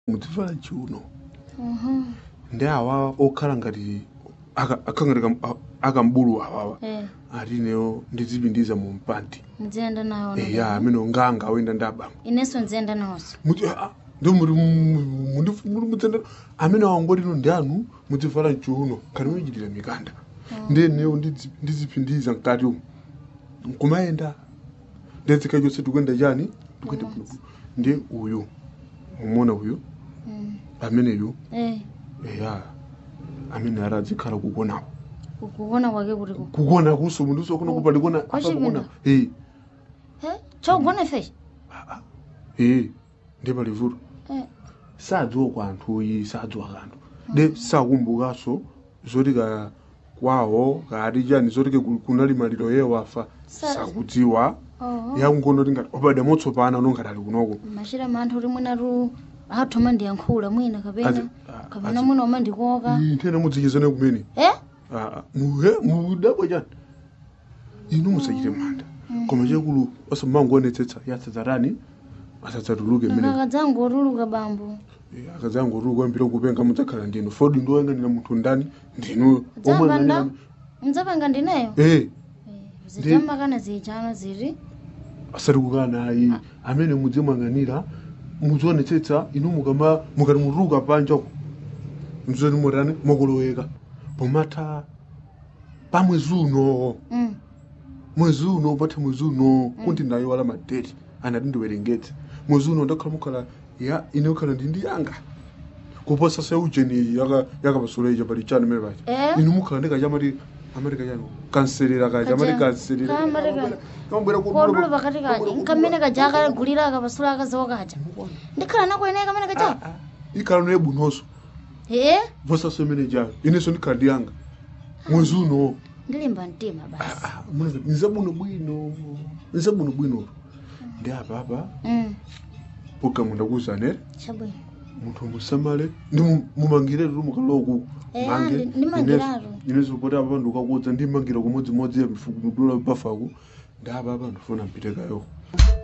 mudzivala chiuno Mhm. ndi awa okhala ngati aka- akhala ngati kam- a- akambulu awawa Eh, ati ineyo ndizipindiza mu mpandi muziyenda nawo eya amene nganga awenda ndi abambo inenso nziyenda nawonso muti "Ah, ah, ndo muri muri mudzenda amene awangoti ino ndi anu mudzivala chiuno khani muchitira mikanda ndi ineyo ndidzi- ndizipindiza mkati umu nkumayenda ndedzika chonse tikuyenda chani tikuyenda bwino ndi uyu umona uyu Mm. ameneyu Eh, eya amene ara adzikhala kukonawo kukuona kwake kuti ku kukona kuso munthu usokona kupa likona Kwa apa kukona chipinda? eh Eh, chogona feshi eh ndi palivuto Eh, sadziwa kwa anthu oyi sadziwa kanthu de sakumbukanso zoti ka kwawo kati chani zoti ke ku- kunali maliro yewo afa Sa- sakudziwa oh. yakungono tingati obada motsopana nongati ali kunoko machira manthu kuti mwinatu athoma ndiyankhula mwina kapena Azi- ah, kapena azi- mwina umandikoka Ii, nthena mudzichizane kumene eh Ah, muhe mudabwa chani inu musachite manda koma chekulu osamangoonetsetsa yasadzarani asadzatuluke mmene akadzangotuluka bambo akadzangotuluka kwambira kupenga mudzakhala ndinu fodi ndiwoyang'anira munthu ndani ndinu dzamba nda mdzapanga ndineyo eh zichamakana zichano ziri asati kukana ayi amene mudzimang'anira muzionetsetsa inu mukama mukati mutuluka panjako mzoni mutani mukuloweka pomatha pa mwezi uno Mm. mwezi uno patha mwezi uno kuti nayo wala madeti anati ndiwerengetse mwezi uno ndakhala mukhala ya ine ukhala ndi ndi yanga kuposa sa ujeni yaka yakapasula ija pali chani mene paja Eh? inu mukhala ndikachamati amerika chani kanselera kaja amati kanselera Ka America. kamabwera kodula pakati kaja nkamene kaja akagulira akapasula akazawo kaja ndikhala nako ineyo kamene kaja ikhala noye bunonso eh vosaso imene jayo inenso ndikhala ndi yanga mwezi uno ndilimba mtima basi nzabuno bwino nzabuno bwino ndi apa apa Mm, programu ndakuwuzanere chabwino munthu musamale ndi mu- mumangire tu mukaloku Eh, ndi- ndimangiratu. ineso poti apa ndikakudza ndimangira kumodzimodzi ya mifuku mudula pafaku ndi apa apa ndifuna mpitekayo